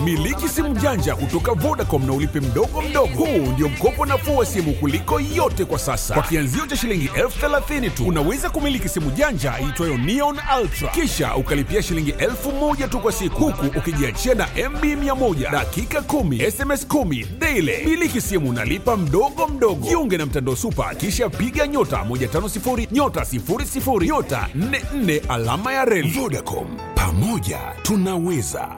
Miliki simu janja kutoka Vodacom na ulipe mdogo mdogo. Huu ndio mkopo nafuu wa simu kuliko yote kwa sasa. Kwa kianzio cha shilingi elfu thelathini tu unaweza kumiliki simu janja iitwayo Neon Ultra, kisha ukalipia shilingi elfu moja tu kwa siku, huku ukijiachia na MB 100 dakika 10 SMS 10 daily. Miliki simu nalipa mdogo mdogo. Jiunge na mtandao Super, kisha piga nyota 150 nyota 00 nyota 44 alama ya reli. Vodacom, pamoja tunaweza.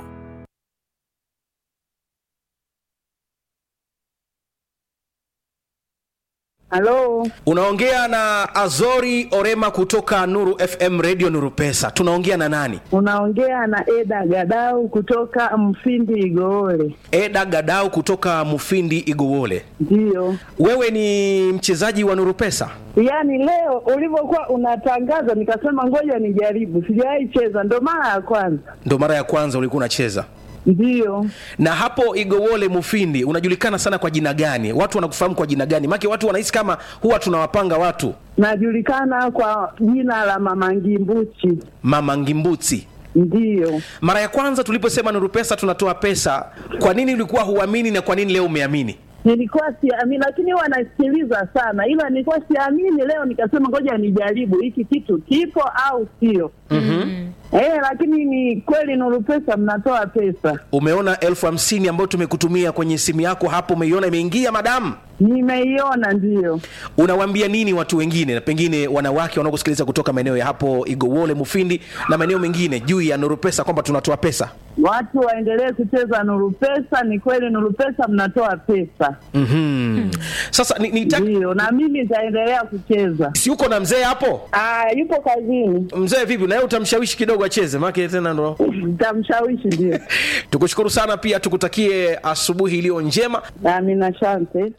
Halo, Unaongea na Azori Orema kutoka Nuru FM Radio Nuru Pesa. Tunaongea na nani? unaongea na Eda Gadau kutoka Mfindi Igoole. Eda Gadau kutoka Mufindi Igowole. Ndiyo, Wewe ni mchezaji wa Nuru Pesa? yaani leo ulivyokuwa unatangaza nikasema ngoja nijaribu, sijawahi cheza, ndo mara ya kwanza. Ndo mara ya kwanza ulikuwa unacheza. Ndiyo, Na hapo Igowole Mufindi unajulikana sana kwa jina gani? Watu wanakufahamu kwa jina gani? Maana watu wanahisi kama huwa tunawapanga watu najulikana kwa jina la Mama Ngimbuchi. Mama Ngimbuti. Ndiyo, Mara ya kwanza tuliposema Nuru Pesa tunatoa pesa, kwa nini ulikuwa huamini na kwa nini leo umeamini? nilikuwa siamini, lakini huwa nasikiliza sana, ila nilikuwa siamini. Leo nikasema ngoja nijaribu hiki kitu kipo au sio. Eh, lakini ni kweli Nuru Pesa mnatoa pesa. Umeona elfu hamsini ambayo tumekutumia kwenye simu yako hapo, umeiona imeingia madamu? Nimeiona, ndiyo. Unawaambia nini watu wengine, na pengine wanawake wanaokusikiliza kutoka maeneo ya hapo Igowole, Mufindi na maeneo mengine juu ya Nuru Pesa kwamba tunatoa pesa? Watu waendelee kucheza Nuru Pesa. Ni kweli Nuru Pesa mnatoa pesa, Mhm. Sasa ni, ni ndiyo, na mimi nitaendelea kucheza. si uko na mzee hapo? Ah, yupo kazini, Mzee vipi, na yeye utamshawishi kidogo acheze, maana tena ndo nitamshawishi. Ndio, tukushukuru sana, pia tukutakie asubuhi iliyo njema. amina, asante.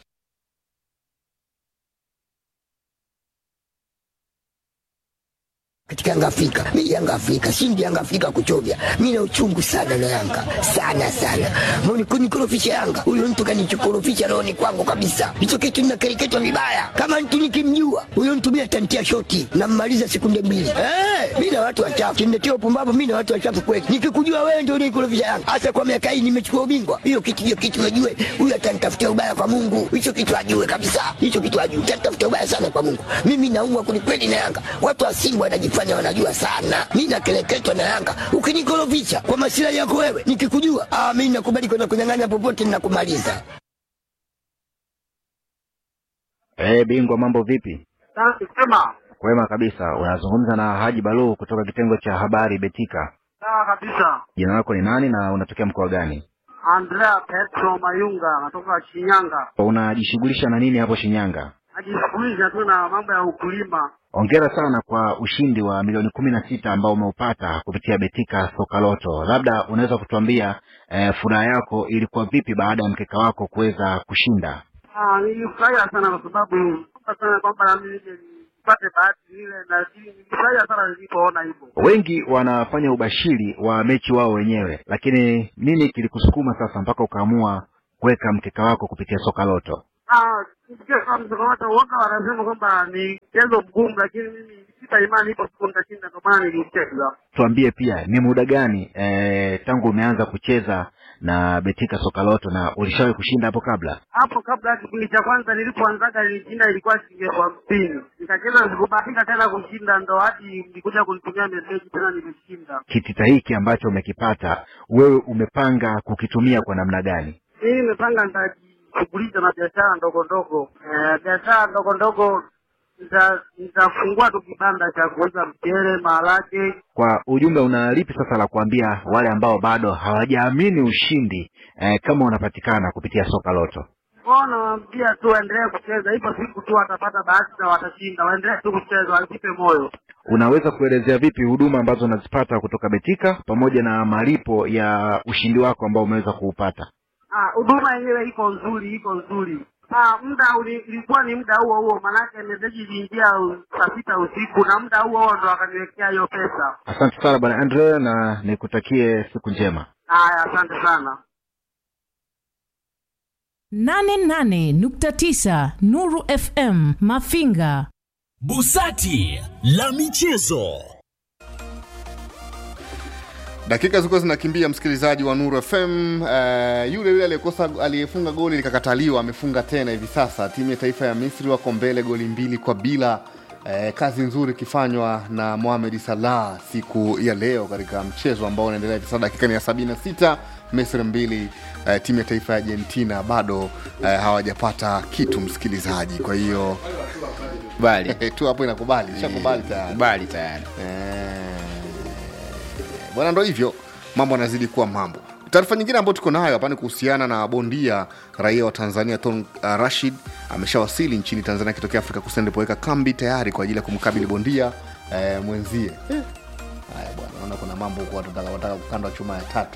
katika Yanga Afrika. Mimi Yanga Afrika, shindi Yanga Afrika kuchovya. Mimi na uchungu sana na Yanga. Sana sana. Mbona kunikorofisha Yanga? Huyo mtu kanichokorofisha rohoni kwangu kabisa. Hicho kitu ninakereketwa vibaya. Kama mtu nikimjua, huyo mtu mimi atantia shoti na mmaliza sekunde mbili. Eh, mimi na watu wachafu. Kiniletea upumbavu mimi na watu wachafu kweli. Nikikujua wewe ndio unikorofisha Yanga. Hasa kwa miaka hii nimechukua ubingwa. Hiyo kitu hiyo kitu najue. Huyo atanitafutia ubaya kwa Mungu. Hicho kitu ajue kabisa. Hicho kitu ajue. Atanitafutia ubaya sana kwa Mungu. Mimi naumwa kwelikweli na Yanga. Watu wa Simba wanajifanya wanajua sana. Mimi nakeleketwa na Yanga. Ukinikorofisha kwa masilahi yako wewe, nikikujua, ah, mimi nakubali kwenda kunyang'anya popote ninakumaliza. Eh, bingwa mambo vipi? Safi sema. Kwema kabisa. Unazungumza na Haji Balu kutoka kitengo cha habari Betika. Sawa kabisa. Jina lako ni nani na unatokea mkoa gani? Andrea Petro Mayunga natoka Shinyanga. Unajishughulisha na nini hapo Shinyanga? Najishughulisha tu na mambo ya ukulima. Hongera sana kwa ushindi wa milioni kumi na sita ambao umeupata kupitia Betika Soka Loto. Labda unaweza kutuambia eh, furaha yako ilikuwa vipi baada ya mkeka wako kuweza kushinda? Ah, nilifurahia sana kwa sababu kwa sana kwamba na mimi nije nipate bahati ile na nilifurahia sana nilipoona hivyo. Wengi wanafanya ubashiri wa mechi wao wenyewe, lakini nini kilikusukuma sasa mpaka ukaamua kuweka mkeka wako kupitia Soka Loto? Ah, nisikia kama msokomoto uoga wanasema kwamba ni mchezo mgumu, lakini mimi sita imani ipo siku nitashinda, ndio maana nilicheza. tuambie pia ni muda gani e, tangu umeanza kucheza na betika soka loto na ulishawahi kushinda hapo kabla hapo kabla ya kipindi cha kwanza nilipoanzaga nilishinda ilikuwa shilingi elfu hamsini nikacheza sikubahatika tena kushinda ndo hadi nilikuja kunitumia meseji tena nimeshinda kitita hiki ambacho umekipata wewe umepanga kukitumia kwa namna gani mimi nimepanga nitajishughulisha na biashara ndogo ndogo eh, biashara ndogo ndogo nita- nitafungua tu kibanda cha kuuza mchele maharage kwa ujumbe una lipi sasa la kuambia wale ambao bado hawajaamini ushindi e, kama unapatikana kupitia soka loto kwao nawaambia tu waendelee kucheza ipo siku tu watapata bahati na watashinda waendelee tu kucheza wasipe moyo unaweza kuelezea vipi huduma ambazo unazipata kutoka betika pamoja na malipo ya ushindi wako ambao umeweza kuupata Ah, huduma yenyewe iko nzuri, iko nzuri. Ah, muda uli- ilikuwa ni muda huo huo, manake meseji iliingia u- saa sita usiku na muda huo huo ndo akaniwekea hiyo pesa. asante sana bwana andre na nikutakie siku njema Haya, asante sana. 88.9 Nuru FM Mafinga. Busati la michezo. dakika zilikuwa zinakimbia msikilizaji wa nuru fm uh, yule yule aliyekosa aliyefunga goli likakataliwa amefunga tena hivi sasa timu ya taifa ya misri wako mbele goli mbili kwa bila Eh, kazi nzuri ikifanywa na Mohamed Salah siku ya leo katika mchezo ambao unaendelea hivi sasa, dakika ni ya 76, Misri mbili, eh, timu ya taifa ya Argentina bado eh, hawajapata kitu msikilizaji. Kwa hiyo bali tu hapo inakubali, ishakubali tayari. bali tayari bwana, ndo hivyo mambo yanazidi kuwa mambo. Taarifa nyingine ambayo tuko nayo hapa ni kuhusiana na bondia raia wa Tanzania Ton uh, Rashid ameshawasili nchini Tanzania akitokea Afrika Kusini alipoweka kambi tayari kwa ajili ya kumkabili bondia eh, mwenzie. Haya bwana, naona kuna mambo huko watu wataka wataka kukandwa chuma ya tatu.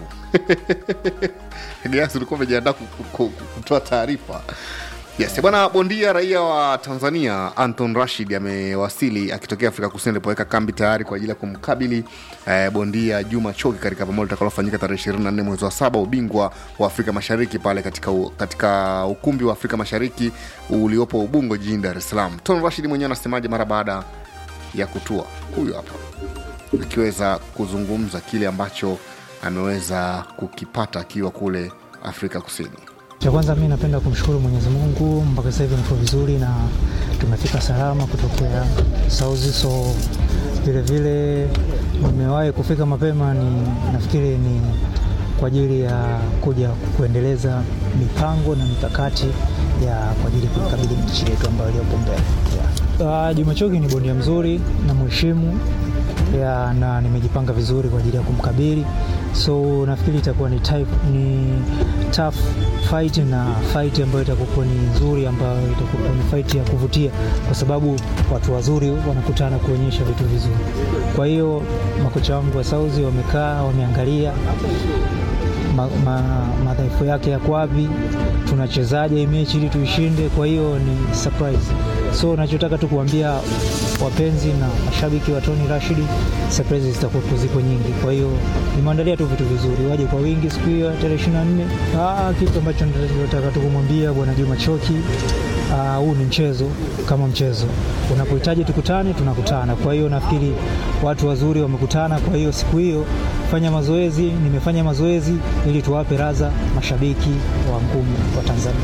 Dias ulikuwa umejiandaa ku- ku- ku- kutoa taarifa. Yes, bwana bondia raia wa Tanzania Anton Rashid amewasili akitokea Afrika Kusini alipoweka kambi tayari kwa ajili ya kumkabili eh, bondia Juma Choki katika pambano litakalofanyika tarehe 24 mwezi wa saba, ubingwa wa Afrika Mashariki pale katika, u, katika ukumbi wa Afrika Mashariki uliopo Ubungo jijini Dar es Salaam. Ton Rashid mwenyewe anasemaje mara baada ya kutua? Huyu hapa akiweza kuzungumza kile ambacho ameweza kukipata akiwa kule Afrika Kusini. Cha kwanza mi napenda kumshukuru Mwenyezi Mungu, mpaka sasa hivi niko vizuri na tumefika salama kutokea Sauzi, so vile vile nimewahi kufika mapema, ni nafikiri ni kwa ajili ya kuja kuendeleza mipango na mikakati ya kwa ajili ya kuikabili nchi yetu ambayo iliyopo mbele. Yeah. Uh, Juma Choki ni bondia mzuri na mheshimu ya, na nimejipanga vizuri kwa ajili ya kumkabili so nafikiri itakuwa ni, type, ni tough fight na fight ambayo itakuwa ni nzuri ambayo itakuwa ni fight ya kuvutia kwa sababu watu wazuri wanakutana kuonyesha vitu vizuri kwa hiyo makocha wangu wa sauzi wamekaa wameangalia ma, ma, madhaifu yake yako wapi tunachezaje hii mechi ili tuishinde kwa hiyo ni surprise so nachotaka tu kuambia wapenzi na mashabiki wa Tony Rashid, surprise zitakuwa ziko nyingi. Kwa hiyo nimeandalia tu vitu vizuri, waje kwa wingi siku hiyo ya tarehe 24. Ah, kitu ambacho nataka tu kumwambia bwana Juma Choki, ah, huu ni mchezo kama mchezo, unapohitaji tukutane, tunakutana. Kwa hiyo nafikiri watu wazuri wamekutana, kwa hiyo siku hiyo fanya mazoezi, nimefanya mazoezi ili tuwape raza mashabiki wa ngumi wa Tanzania.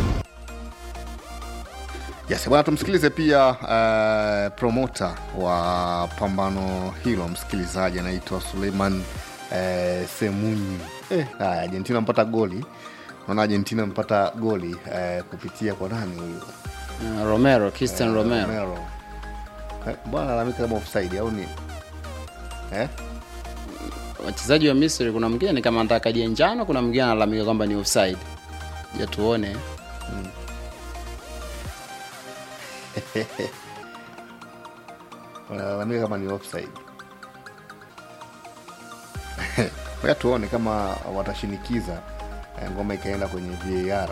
Yes, bwana tumsikilize pia uh, promota wa pambano hilo msikilizaji anaitwa Suleiman uh, Semunyi. Eh, haya Argentina mpata goli. Naona Argentina mpata goli uh, kupitia kwa nani huyu? Uh, Romero, Christian Eh, Romero. Romero. Eh, Bwana analalamika kama offside au ni? Eh? wachezaji wa Misri kuna mwingine ni kama anataka kadi ya njano, kuna mwingine analalamika kwamba ni offside. Ja tuone Wanalalamika kama ni offside. Ngoja tuone kama watashinikiza eh, ngoma ikaenda kwenye VAR.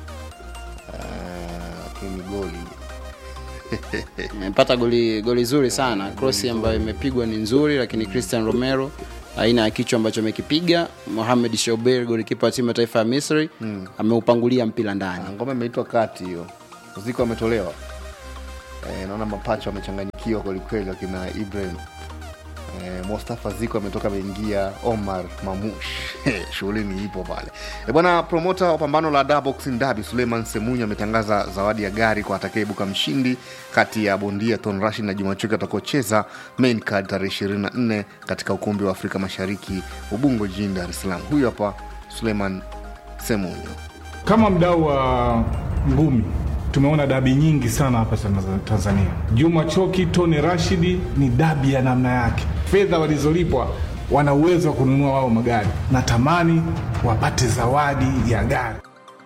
Eh, Lakini goli amepata goli goli zuri sana cross ambayo imepigwa ni nzuri lakini christian romero aina ya kichwa ambacho amekipiga mohamed shober golikipa wa timu ya taifa ya misri ameupangulia mpira ndani Ah, ngoma imeitwa kati hiyo, ziko ametolewa. Eh, naona mapacho amechanganyikiwa kwelikweli, wakina Ibrahim eh, Mustafa Ziko ametoka ameingia, Omar Mamush shughuli ni ipo pale e bwana. Promota wa pambano la Da Boxing Derby Suleiman Semunyo ametangaza zawadi ya gari kwa atakayeibuka mshindi kati ya bondia Ton Rashid na Juma Chuki atakaocheza main card tarehe 24 katika ukumbi wa Afrika Mashariki Ubungo jijini Dar es Salaam. Huyu hapa Suleiman Semunyo. Kama mdau wa ngumi tumeona dabi nyingi sana hapa Tanz- Tanzania. Juma Choki, Tony Rashidi ni dabi ya namna yake. Fedha walizolipwa wana uwezo wa kununua wao magari. Natamani wapate zawadi ya gari.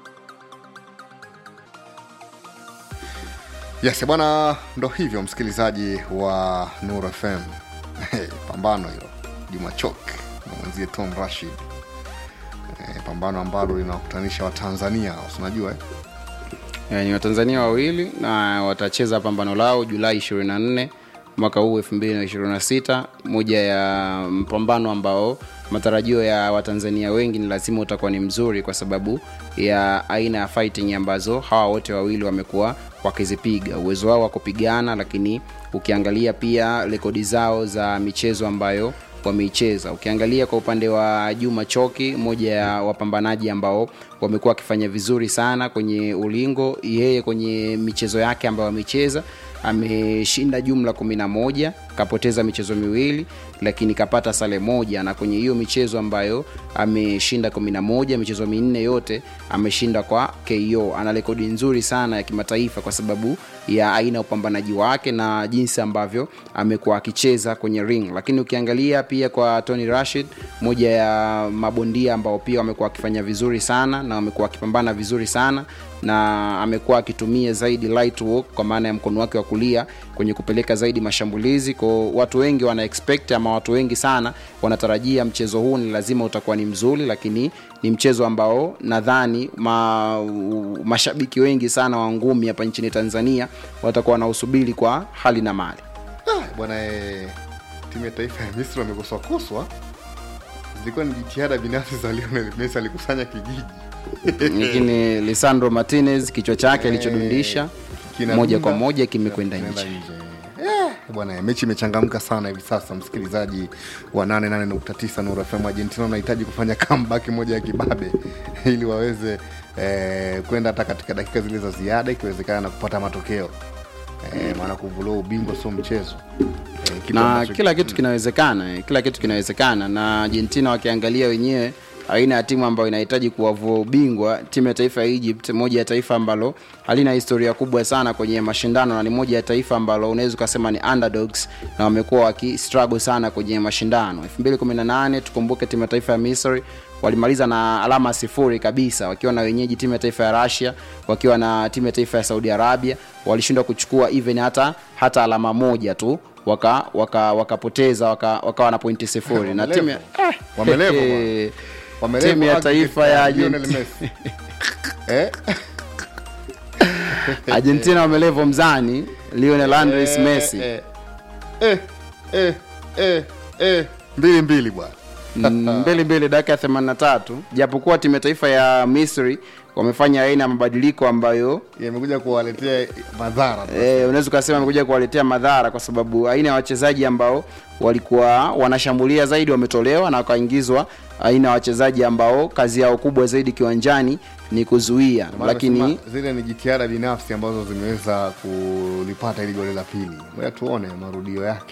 Yes, bwana, ndo hivyo msikilizaji wa Nur FM. pambano hilo Juma Chok na mwenzie Tom Rashid. Eh, pambano ambalo linawakutanisha Watanzania, unajua eh? Eh, ni watanzania wawili na watacheza pambano lao julai 24 mwaka huu 2026 moja ya mpambano ambao matarajio ya watanzania wengi ni lazima utakuwa ni mzuri kwa sababu ya aina ya fighting ambazo hawa wote wawili wamekuwa wakizipiga uwezo wao wa kupigana lakini ukiangalia pia rekodi zao za michezo ambayo wameicheza ukiangalia kwa upande wa juma choki moja ya wapambanaji ambao wamekuwa wakifanya vizuri sana kwenye ulingo yeye kwenye michezo yake ambayo amecheza ameshinda jumla 11 kapoteza michezo miwili lakini kapata sale moja na kwenye hiyo michezo ambayo ameshinda 11 michezo minne yote ameshinda kwa ko ana rekodi nzuri sana ya kimataifa kwa sababu ya aina ya upambanaji wake na jinsi ambavyo amekuwa akicheza kwenye ring lakini ukiangalia pia kwa tony rashid moja ya mabondia ambao pia wamekuwa wakifanya vizuri sana na wamekuwa wakipambana vizuri sana na amekuwa akitumia zaidi light work kwa maana ya mkono wake wa kulia kwenye kupeleka zaidi mashambulizi ko watu wengi wana expect ama watu wengi sana wanatarajia mchezo huu ni lazima utakuwa ni mzuri lakini ni mchezo ambao nadhani ma, mashabiki wengi sana wa ngumi hapa nchini tanzania watakuwa wanausubiri kwa hali na mali Ah, bwana eh, timu ya taifa ya misri wamekoswakoswa zilikuwa ni jitihada binafsi za lionel messi alikusanya kijiji lakini lisandro martinez kichwa chake Eh, alichodundisha kinadunda, moja kwa moja kimekwenda kinaenda nje Eh, bwana mechi imechangamka sana hivi sasa msikilizaji wa 88.9 Nuru FM Argentina wanahitaji kufanya comeback moja ya kibabe ili waweze eh, kwenda hata katika dakika zile za ziada ikiwezekana na kupata matokeo eh, maana kuvulua ubingwa sio mchezo eh, kitu na ambacho- kila kitu kinawezekana eh, kila kitu kinawezekana na argentina wakiangalia wenyewe aina ya timu ambayo inahitaji kuwavua ubingwa timu ya taifa ya egypt moja ya taifa ambalo halina historia kubwa sana kwenye mashindano na ni moja ya taifa ambalo unaweza ukasema ni underdogs na wamekuwa wakistruggle sana kwenye mashindano 218 tukumbuke timu ya taifa ya misri walimaliza na alama sifuri kabisa wakiwa na wenyeji timu ya taifa ya russia wakiwa na timu ya taifa ya saudi arabia walishindwa kuchukua even hata hata alama moja tu waka waka wakapoteza waka, wakawa na pointi sifuri na timu ya Wamelevo, bwana. eh, Wamelevo timu ya aggregate taifa ya Lionel Argentina- Messi. eh? argentina wamelevo mzani lionel andres Eh, messi eh, eh, eh, eh, eh, mbili mbili bwana Mm, mbili mbili dakika ya 83 japokuwa timu ya taifa ya misri wamefanya aina ya mabadiliko ambayo yamekuja kuwaletea madhara e, unaweza ukasema amekuja kuwaletea madhara kwa sababu aina ya wachezaji ambao walikuwa wanashambulia zaidi wametolewa na wakaingizwa aina ya wachezaji ambao kazi yao kubwa zaidi kiwanjani ni kuzuia Maana lakini nasema zile ni jitihada binafsi ambazo zimeweza kulipata ili goli la pili moja tuone marudio yake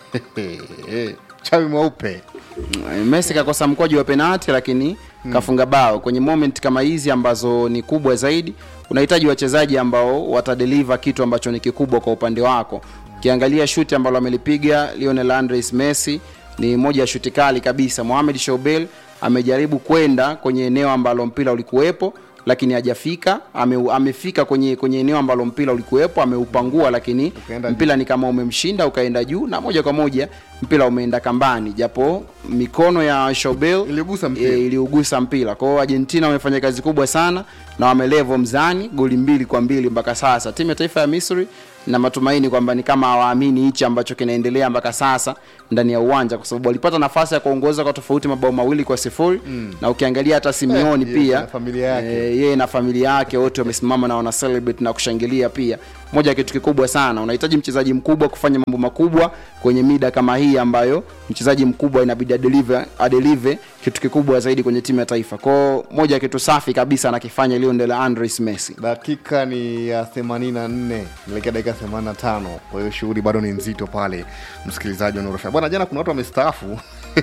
chawi mweupe messi kakosa mkwaju wa penati lakini Hmm. kafunga bao kwenye moment kama hizi ambazo ni kubwa zaidi unahitaji wachezaji ambao watadeliver kitu ambacho ni kikubwa kwa upande wako ukiangalia shuti ambalo amelipiga lionel andres messi ni moja ya shuti kali kabisa mohamed shobel amejaribu kwenda kwenye eneo ambalo mpira ulikuwepo lakini hajafika ame, amefika kwenye kwenye eneo ambalo mpira ulikuwepo ameupangua lakini mpira ni kama umemshinda ukaenda juu na moja kwa moja mpira umeenda kambani japo mikono ya shobel iliugusa mpira, e, iliugusa mpira kwao argentina wamefanya kazi kubwa sana na wamelevo mzani goli mbili kwa mbili mpaka sasa timu ya taifa ya misri na matumaini kwamba ni kama hawaamini hichi ambacho kinaendelea mpaka sasa ndani ya uwanja kwa sababu walipata nafasi ya kuongoza kwa tofauti mabao mawili kwa sifuri Mm. na ukiangalia hata simeoni Eh, pia na familia yake. eh, yeye na familia yake wote wamesimama na wana celebrate na kushangilia pia moja ya kitu kikubwa sana unahitaji mchezaji mkubwa kufanya mambo makubwa kwenye mida kama hii ambayo mchezaji mkubwa inabidi adelive, adelive kitu kikubwa zaidi kwenye timu ya taifa kwao moja ya kitu safi kabisa anakifanya lionel andres messi dakika ni ya 84 elekea dakika 85 kwa hiyo shughuli bado ni nzito pale msikilizaji wa Nuru FM. bwana jana kuna watu wamestaafu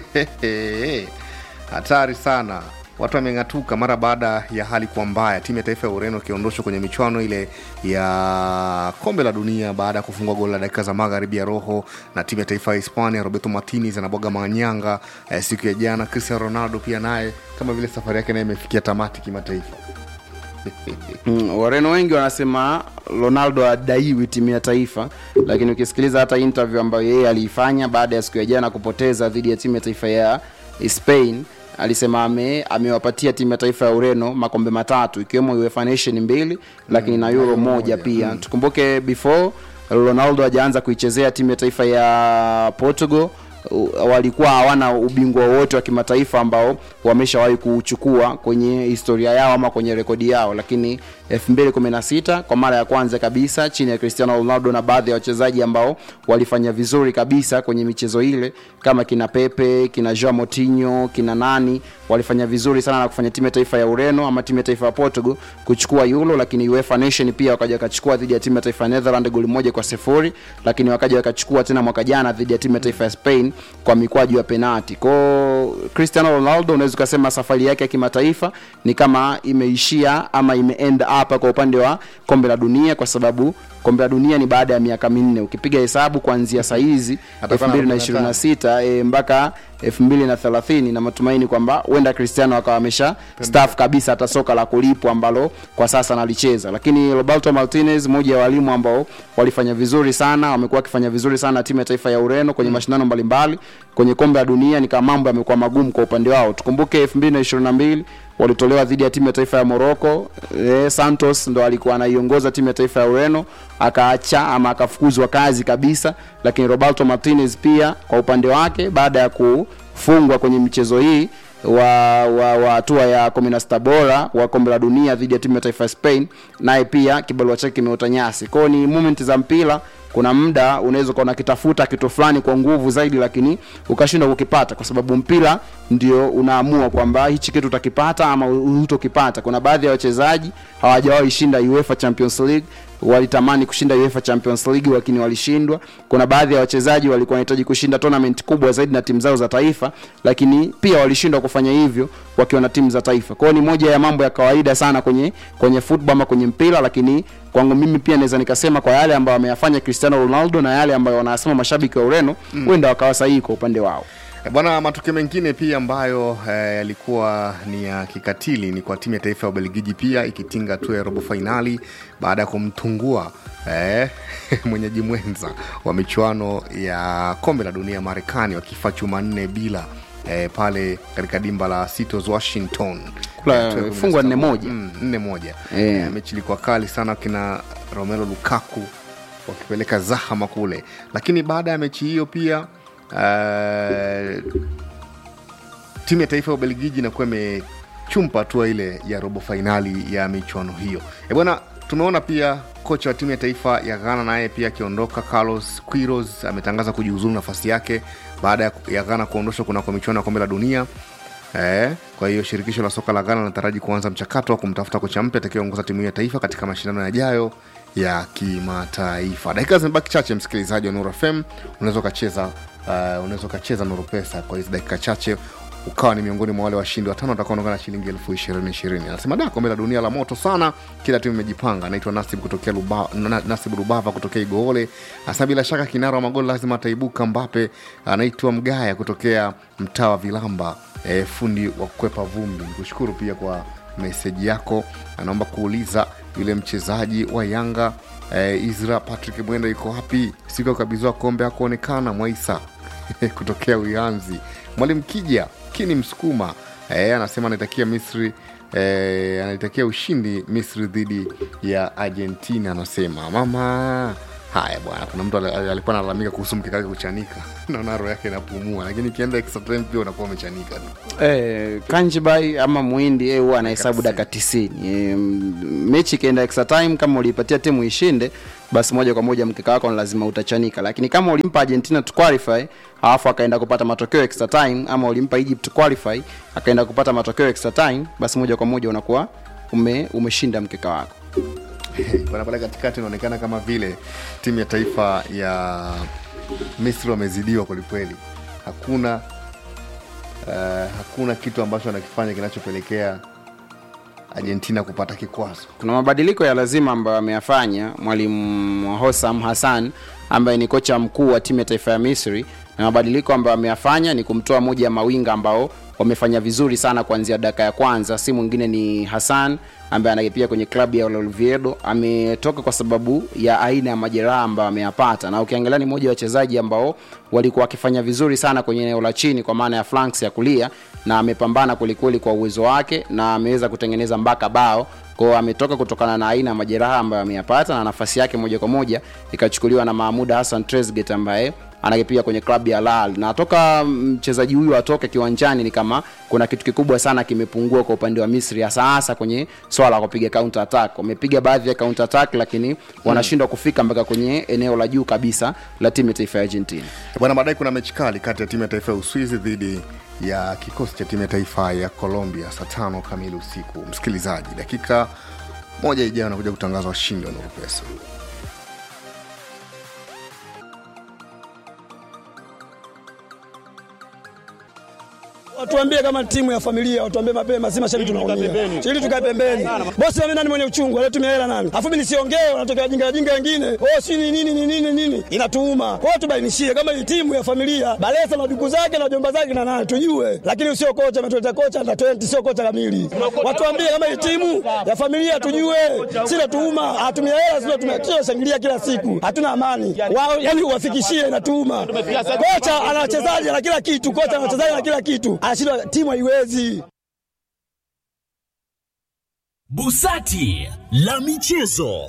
hatari sana watu wameng'atuka mara baada ya hali kuwa mbaya timu ya taifa ya ureno ikiondoshwa kwenye michuano ile ya kombe la dunia baada ya kufungua goli la dakika za magharibi ya roho na timu ya taifa ya hispania roberto martinez anabwaga manyanga eh, siku ya jana cristiano ronaldo pia naye kama vile safari yake naye imefikia tamati kimataifa Mm, wareno wengi wanasema ronaldo adaiwi timu ya taifa lakini ukisikiliza hata interview ambayo yeye aliifanya baada ya siku ya jana kupoteza dhidi ya timu ya taifa ya spain alisema ame, amewapatia timu ya taifa ya ureno makombe matatu ikiwemo uefa nation mbili lakini na euro moja pia tukumbuke before ronaldo hajaanza kuichezea timu ya taifa ya portugal uh, walikuwa hawana ubingwa wowote wa kimataifa ambao wameshawahi kuuchukua kwenye historia yao ama kwenye rekodi yao lakini 2016 kwa mara ya kwanza kabisa chini ya cristiano ronaldo na baadhi ya wachezaji ambao walifanya vizuri kabisa kwenye michezo ile kama kina pepe kina joa motinho kina nani walifanya vizuri sana na kufanya timu ya taifa ya ureno ama timu ya taifa ya portugal kuchukua yulo lakini uefa nation pia wakaja wakachukua dhidi ya timu ya taifa ya netherland goli moja kwa sifuri lakini wakaja wakachukua tena mwaka jana dhidi ya timu ya taifa ya spain kwa mikwaju ya penati kwao cristiano ronaldo unaweza ukasema safari yake ya kimataifa ni kama imeishia ama imeend hapa kwa upande wa kombe la dunia kwa sababu kombe la dunia ni baada ya miaka minne ukipiga hesabu kuanzia sahizi Atakuwa na 2026 e, mpaka 2030 na matumaini kwamba huenda cristiano akawa amesha staff kabisa hata soka la kulipwa ambalo kwa sasa analicheza lakini roberto martinez mmoja ya walimu ambao walifanya vizuri sana wamekuwa wakifanya vizuri sana na timu ya taifa ya ureno kwenye mashindano mbalimbali kwenye kombe la dunia ni kama mambo yamekuwa magumu kwa upande wao tukumbuke 2022 walitolewa dhidi ya timu ya taifa ya morocco e, santos ndo alikuwa anaiongoza timu ya taifa ya ureno akaacha ama akafukuzwa kazi kabisa lakini roberto martinez pia kwa upande wake baada ya kufungwa kwenye michezo hii wa wa wa hatua ya 16 bora wa kombe la dunia dhidi ya timu ya taifa ya Spain, naye pia kibarua chake kimeota nyasi. Kwao ni moment za mpira, kuna muda unaweza ukawa unakitafuta kitu fulani kwa nguvu zaidi, lakini ukashindwa kukipata, kwa sababu mpira ndio unaamua kwamba hichi kitu utakipata ama hutokipata. Kuna baadhi ya wachezaji hawajawahi shinda UEFA Champions League walitamani kushinda UEFA Champions League lakini walishindwa. Kuna baadhi ya wachezaji walikuwa wanahitaji kushinda tournament kubwa zaidi na timu zao za taifa, lakini pia walishindwa kufanya hivyo wakiwa na timu za taifa. Kwa hiyo ni moja ya mambo ya kawaida sana kwenye kwenye football ama kwenye mpira, lakini kwangu mimi pia naweza nikasema kwa yale ambayo ameyafanya Cristiano Ronaldo na yale ambayo wanasema mashabiki wa Ureno huenda wakawa sahihi kwa upande wao. Eh, Bwana, matukio mengine pia ambayo eh, yalikuwa ni ya kikatili ni kwa timu ya taifa ya Ubelgiji pia ikitinga hatua ya robo fainali baada ya kumtungua eh, mwenyeji mwenza wa michuano ya kombe la dunia Marekani wakifa chuma nne bila eh, pale katika dimba la Seattle Washington Kula, Eh, tuwe fungwa nne moja. Mm, nne moja Eh. Eh, mechi ilikuwa kali sana kina Romelu Lukaku wakipeleka zahama kule, lakini baada ya mechi hiyo pia uh, timu ya taifa ya Ubelgiji inakuwa imechumpa hatua ile ya robo fainali ya michuano hiyo. E bwana, tumeona pia kocha wa timu ya taifa ya Ghana naye pia akiondoka. Carlos Queiroz ametangaza kujiuzulu nafasi yake baada ya- ya Ghana kuondoshwa kunako michuano ya kombe la dunia. Eh, kwa hiyo shirikisho la soka la Ghana linataraji kuanza mchakato wa kumtafuta kocha mpya atakayeongoza timu hiyo ya taifa katika mashindano yajayo ya kimataifa. Dakika zimebaki chache, msikilizaji wa Nuru FM, unaweza ukacheza uh, unaweza ukacheza Nuru Pesa kwa hizi dakika chache ukawa ni miongoni mwa wale washindi watano watakaoondoka na shilingi elfu ishirini ishirini. Anasema da, kombe la dunia la moto sana, kila timu imejipanga. Anaitwa Nasib kutokea Luba, Na- Nasib Rubava kutokea Igoole. Hasa bila shaka kinara wa magoli lazima ataibuka Mbape. Anaitwa Mgaya kutokea mtaa wa Vilamba, e, fundi wa kukwepa vumbi. Nikushukuru pia kwa meseji yako. Anaomba kuuliza yule mchezaji wa Yanga e, Isra Patrick Mwenda yuko wapi siku ya kukabidhiwa kombe hakuonekana. Mwaisa kutokea Uyanzi. Mwalimu Kija Kini Msukuma e, anasema anaitakia Misri e, anaitakia ushindi Misri dhidi ya Argentina. Anasema mama haya bwana, kuna mtu ali- alikuwa analalamika kuhusu mkeka wake kuchanika naona roho yake inapumua, lakini ikienda extra time pia unakuwa umechanika tu. Eh, Kanjibai ama Muhindi eh, huwa anahesabu dakika 90. Eh, mechi ikienda extra time, kama uliipatia timu ishinde, basi moja kwa moja mkeka wako ni lazima utachanika, lakini kama ulimpa Argentina to qualify alafu akaenda kupata matokeo extra time, ama ulimpa Egypt to qualify akaenda kupata matokeo extra time, basi moja kwa moja unakuwa ume, umeshinda mkeka wako. bwana pale katikati inaonekana kama vile timu ya taifa ya Misri wamezidiwa kwelikweli. Hakuna uh, hakuna kitu ambacho anakifanya kinachopelekea Argentina kupata kikwazo. kuna mabadiliko ya lazima ambayo ameyafanya mwalimu Hosam Hassan ambaye ni kocha mkuu wa timu ya taifa ya Misri, na mabadiliko ambayo ameyafanya ni kumtoa moja ya mawinga ambao wamefanya vizuri sana kuanzia dakika ya kwanza, si mwingine ni Hassan ambaye anakipia kwenye klabu ya Oviedo. Ametoka kwa sababu ya aina ya majeraha ambayo ameyapata, na ukiangalia ni mmoja wa wachezaji ambao walikuwa wakifanya vizuri sana kwenye eneo la chini, kwa maana ya flanks ya kulia, na amepambana kwelikweli kwa uwezo wake na ameweza kutengeneza mpaka bao kwao ametoka kutokana na aina ya majeraha ambayo ameyapata na nafasi yake moja kwa moja ikachukuliwa na Mahmud Hassan Trezeguet ambaye anakipiga kwenye klabu ya Lal na toka mchezaji huyu atoke kiwanjani ni kama kuna kitu kikubwa sana kimepungua kwa upande wa Misri hasa hasa kwenye swala la kupiga counter attack. Wamepiga baadhi ya counter attack lakini wanashindwa kufika mpaka kwenye eneo la juu kabisa la timu ya taifa ya Argentina. bwana baadaye kuna mechi kali kati ya timu ya taifa ya uswizi dhidi ya kikosi cha timu ya taifa ya colombia saa tano kamili usiku msikilizaji dakika moja ijayo anakuja kutangaza washindi wa nuru pesa Watuambie kama timu ya familia, watuambie mapema, si mashabiki tunaumia. Ili tukae pembeni. Bosi mimi nani mwenye uchungu, anatumia hela nani? Afu mimi nisiongee, wanatokea wajinga wajinga wengine. Oh, si ni nini ni nini nini? Inatuuma. Kwa hiyo tubainishie kama hii timu ya familia, Balesa na duku zake na jomba zake na nani tujue. Lakini sio kocha ametuleta kocha na 20 sio kocha kamili. Watuambie kama hii timu ya familia tujue. Si natuuma, atumia hela sio tumia shangilia kila siku. Hatuna amani. Wao yani uwafikishie inatuuma. Kocha ana wachezaji na kila kitu, kocha ana wachezaji na kila kitu. Anashindwa timu haiwezi. Busati la michezo.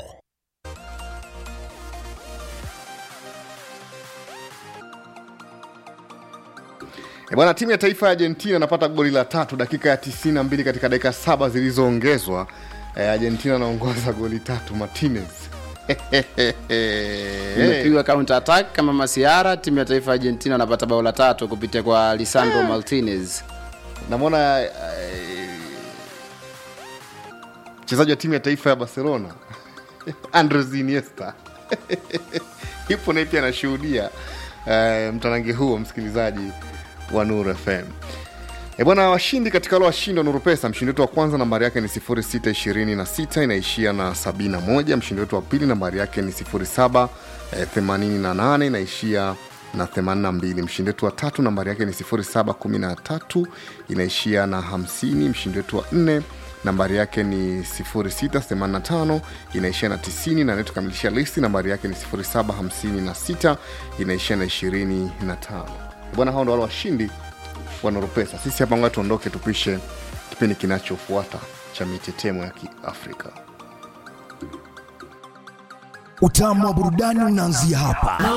E bwana, timu ya taifa ya Argentina inapata goli la tatu dakika ya 92 katika dakika saba zilizoongezwa. E, Argentina anaongoza goli tatu. Martinez imepigwa counter attack kama masiara timu ya taifa ya argentina wanapata bao la tatu kupitia kwa lisandro martinez namwona eh, mchezaji wa timu ya taifa ya Barcelona Andres Iniesta ipo naye pia anashuhudia eh, mtanange huo, msikilizaji wa Nuru FM. E bwana, washindi katika wale washindi wa Nuru Pesa, mshindi wetu wa kwanza nambari yake ni 0626 inaishia na 71. Mshindi wetu wa pili nambari yake ni 0788 inaishia na 82. Mshindi wetu wa tatu nambari yake ni 0713 inaishia na 50. Mshindi wetu wa nne nambari yake ni 0685 inaishia na 90 na anayetukamilisha listi nambari yake ni 0756 inaishia na 25. Bwana, hao ndo wale washindi wa Nuru Pesa. Sisi hapa ngoja tuondoke, tupishe kipindi kinachofuata cha mitetemo ya Kiafrika. Utamu wa burudani unaanzia hapa.